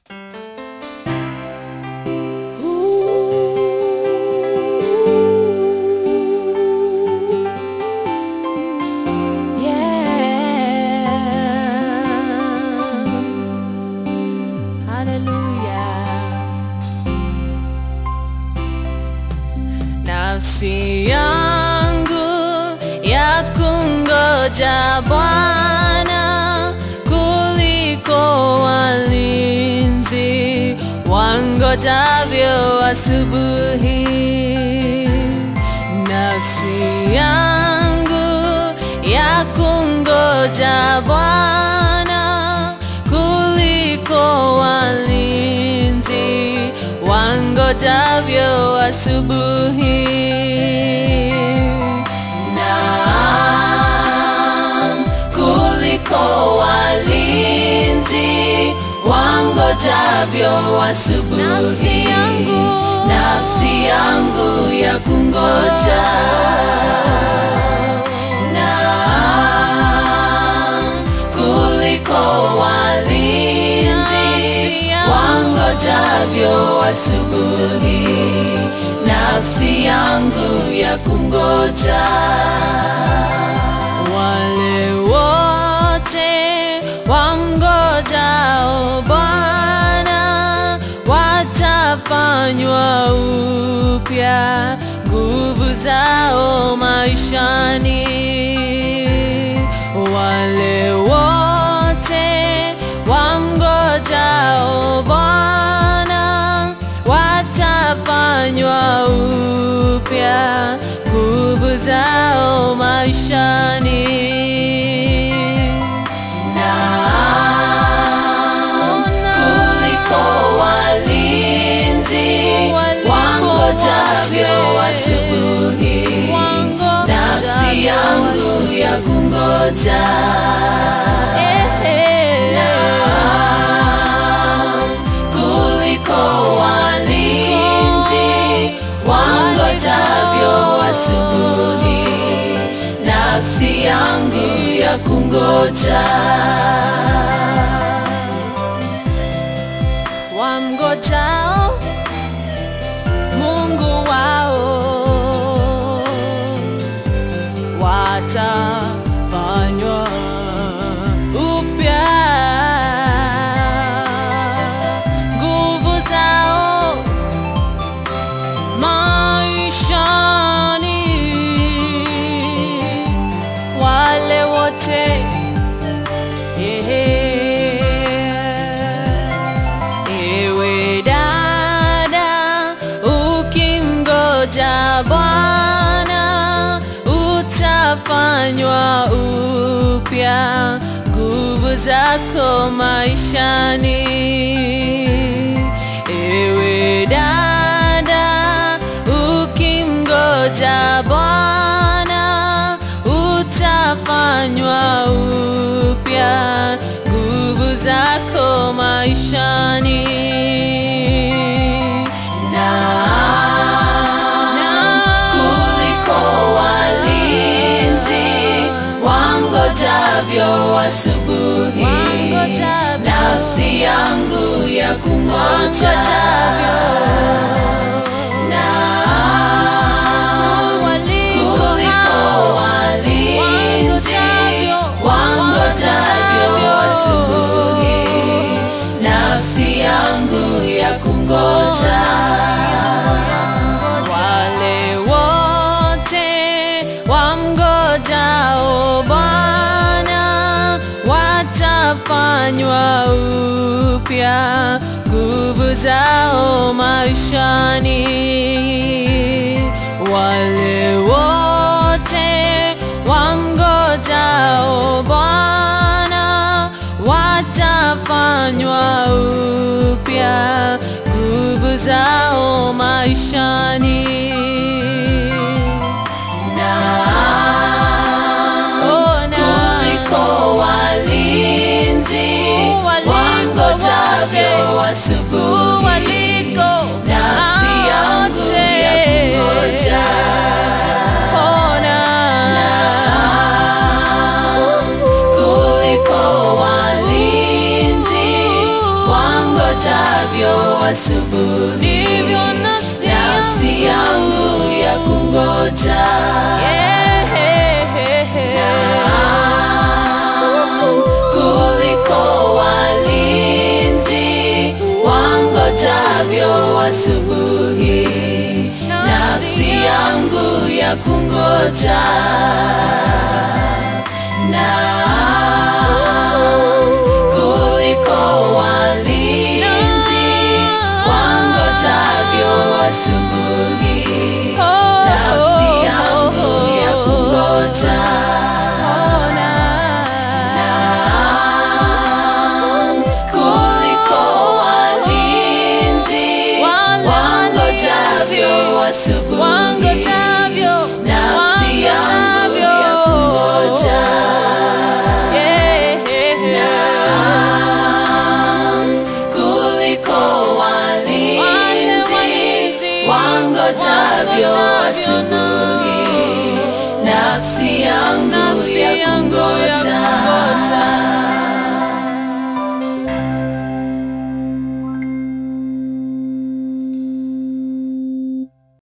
nafsi yangu ya kungoja Bwana kuliko walinzi wangojavyo asubuhi. Nafsi yangu ya kungoja Bwana kuliko walinzi wangojavyo asubuhi. Naam, kuliko walinzi wangojavyo asubuhi. Nafsi yangu. nafsi yangu ya kungoja Naam, kuliko walinzi Nafsi yangu. wangojavyo asubuhi, nafsi yangu ya kungoja. Wale wote wamngojao Bwana watafanywa upya nguvu zao maishani. Wale wote wamngojao Bwana watafanywa upya nguvu zao maishani. Naam, kuliko walinzi wangojavyo asubuhi, nafsi yangu ya kungoja. Naam, kuliko walinzi wangojavyo asubuhi, nafsi yangu ya kungoja. Wamngojao Mungu wao watafanywa upya nguvu zao maishani, wale wote yeah. Ewe dada, ukimgoja Bwana utafanywa upya nguvu zako maishani. Ewe dada, ukimgoja Bwana utafanywa upya nguvu zako maishani. Naam, kuliko walinzi wangojavyo asubuhi, Wangojavyo. nafsi yangu ya kungoja. Naam, Waliko kuliko hao walinzi wangojavyo, wangojavyo wangojavyo. asubuhi, nafsi yangu ya kungoja. Wale wote wamngojao Bwana watafanywa upya nguvu zao maishani. Wale wote wamngojao Bwana watafanywa upya nguvu zao maishani. Naam, kuliko walinzi wangojavyo asubuhi, nafsi yangu ya kungoja. Naam, kuliko walinzi wangojavyo asubuhi, ndivyo nafsi nafsi yangu ya kungoja kuliko walinzi wangojavyo asubuhi, nafsi yangu ya kungoja na kuliko walinzi wangojavyo asubuhi, nafsi yangu ya kungoja kuliko walinzi Wale wangojavyo asubuhi, wangojavyo nafsi yangu ya kungoja kuliko walinzi wangojavyo asubuhi, nafsi yangu ya kungoja